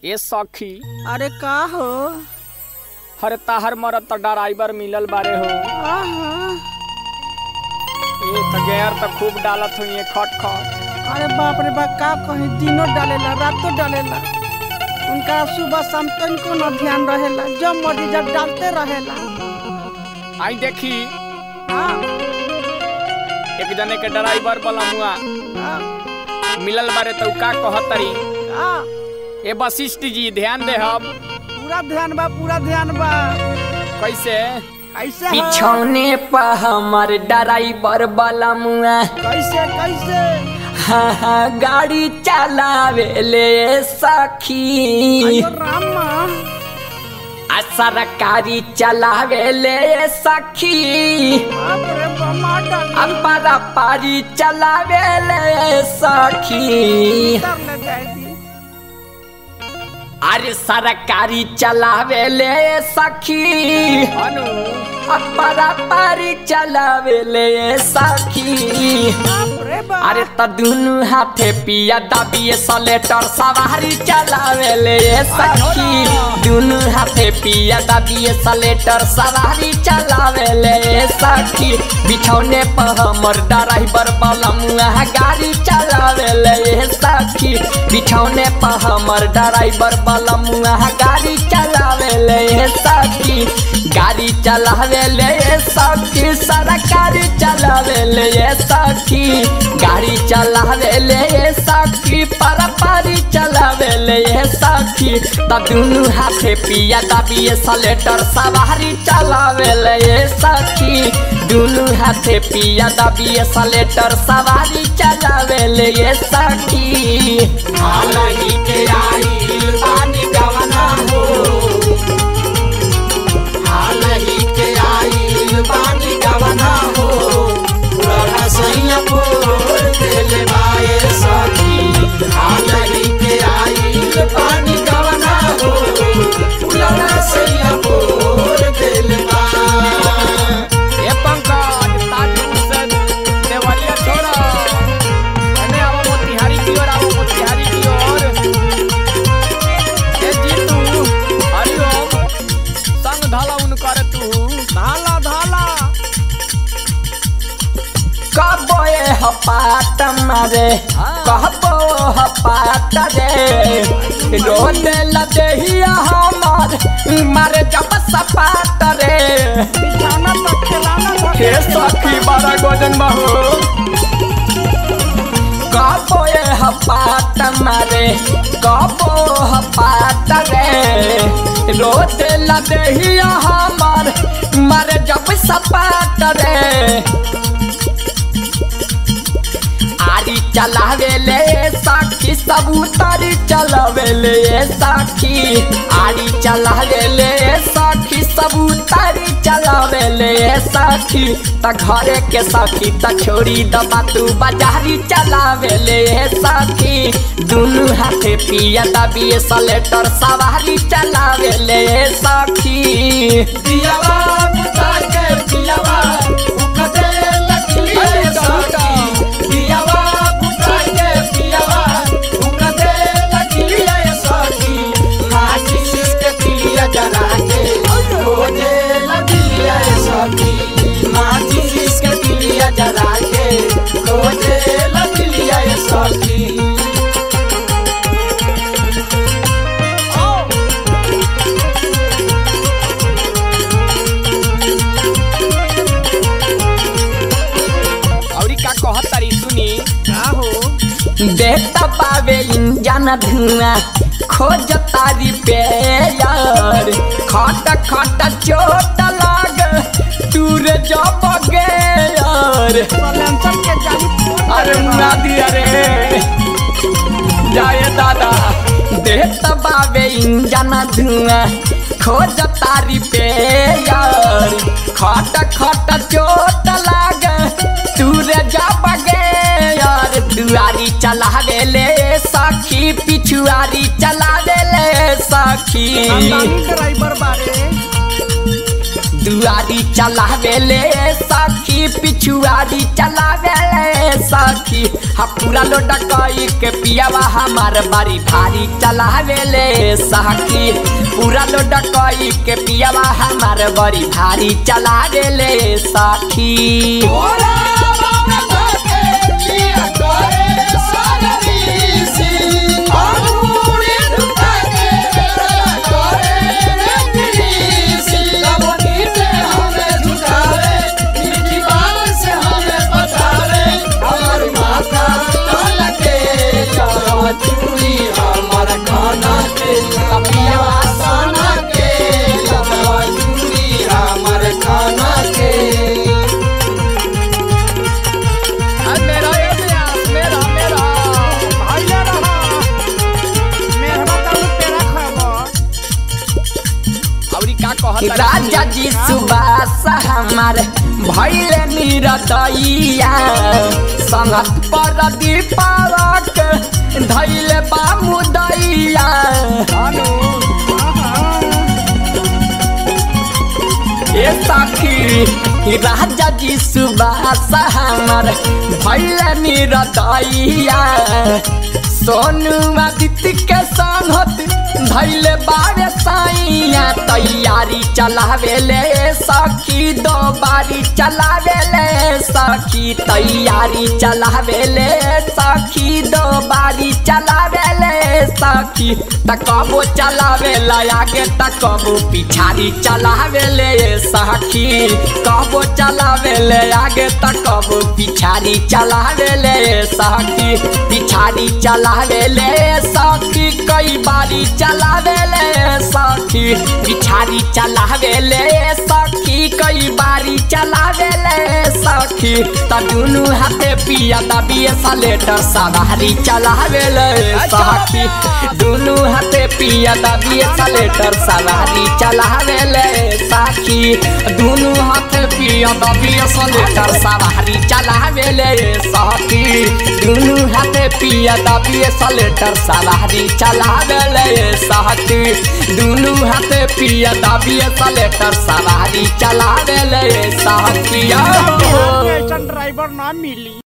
ए सखी अरे का हो हर ताहर मरत त ड्राइवर मिलल बारे हो आहा, ए त गैर त खूब डालत हुई है खट खट अरे बाप रे बाप का कहीं दिनों डालेला रातों डालेला उनका सुबह शाम तनिको न ध्यान रहेला जब मर्जी जब डालते रहेला आई देखी हाँ, एक जने के ड्राइवर बलमुआ हाँ, मिलल बारे त उ का कहतरी हाँ, ए वशिष्ठ जी ध्यान दे हम पूरा ध्यान बा पूरा ध्यान बा कैसे कैसे हो? पिछौने पर हमर ड्राइवर वाला मुआ कैसे कैसे हाँ हाँ गाड़ी चलावे ले सखी अयो रामा आ सरकारी चलावे ले सखी बाप रे बमा डाली अपरा पारी चलावे ले सखी कर ले जाए दी अरे सरकारी चलावे ले सखी अनु अपरा पारी चलावे ले सखी बाप रे बाप अरे त दुनु हाथे पिया दबिए सलेटर सवारी चलावे ले सखी दुनु हाथे पिया दबिए सलेटर सवारी चलावे ले सखी बिछौने पर हमर ड्राइवर बलमुआ गाड़ी चलावे ले सखी बिछौने पर हमर ड्राइवर बलमुआ गाड़ी चलावे ले सखी गाड़ी चलावे ले सखी सरकारी चलावे ले सखी गाड़ी चलावे ले सखी पर पारी चलावे ले सखी त दुनु हाथे पिया दबिए सलेटर सवारी चलावे ले सखी दुनु हाथे पिया दबिए सलेटर सवारी चलावे ले सखी हालही के आई पानी गवना हो हालही के आई पानी गवना हो पुराना सैया बोल देले बाए सखी हालही के आई पानी गवना हो पुराना सैया बोल देले बाए ए पंकज ताजू से देवरिया छोड़ा अने आओ मोतिहारी की ओर आओ मोतिहारी की ओर ए जीतू हरिओम संग धाला उनकर तू धाला धाला कहबो ए हपात मारे कहबो हपात रे रोड लदेहिया हमार मारे जब सपात रे बिछाना पर खिलाना हे सखी बड़ा गोजन बहू कहबो ए हपात मारे कहबो हपात रे रोड लदेहिया हमार मारे जब सपात रे आरी चलावे ले साखी सबूतारी चलावे ले साखी आरी चलावे ले साखी सबूतारी चलावे ले साखी त घरे के साखी त छोड़ी दबा तू बाजारी चलावे ले साखी दुनु हाथे पिया दबिए सलेटर सवारी चलावे ले साखी दियावा बुता के पियावा उकते लकली साखी पियावा बुता के पियावा उकते लकली साखी माची सिसके पिया जला के रोजे लगिया साखी माची सिसके पिया जला के रोजे लगिया साखी औरी का कहत तारी सुनी का हो देखता पावे इंजन धुआं खोज तारी पे यार खट खट चोट लाग टूर जब गे यार सलेंसर के जाली फूट अरे गइल बा। मुना दिया रे जाए दादा देखता पावे इंजन धुआं खोज तारी पे यार खट खट चोट लाग टूर जब गे यार दुआरी चला ले सखी पिछुआरी चला ले सखी खानदानी ड्राइवर बारे पिछुआरी चलावेले सखी पिछुआरी चलावेले सखी हा पूरा लोटा कई के पियावा हमार बारी भारी चलावेले सखी पूरा लोटा कई के पियावा हमार बड़ी भारी चलावेले सखी अरे मेरा ये प्यास मेरा मेरा भइले रह मेहरबा ताऊ पेड़ा खाबो अउरी का कहत राजा जी सुबास हमार भैले निरदैया संगत पर दीपावक धैले बामुदैया अनु ए सखी राजा जी सुबास हमार भैले निरदैया सोनू आदित्य के संगत धैले बारे साइया तैयारी चलावेले सखी दो बारी चलावेले सखी तैयारी चलावेले सखी दो बारी चलावेले सखी तकबो चलावेला आगे तकबो पिछाड़ी चलावेले सखी कबो चलावेले आगे तकबो पिछाड़ी चलावेले सखी पिछाड़ी चलावेले सखी कई बारी चलावेले सखी पिछाड़ी चलावेले सखी कई बारी चलावेले सखी त दुनु हाथे पिया दबिए सलेटर सवारी चलावेले सखी दुनु हाथे पिया दबिए सलेटर सवारी चलावेले सखी दुनु हाथे पिया दबिए सलेटर सवारी चलावेले सखी दुनु हाथे पिया दबिए सलेटर सवारी चलावेले सखी दुनु हाथे पिया दबिए सलेटर सवारी चलावेले सखी ऐसा ड्राइवर ना मिली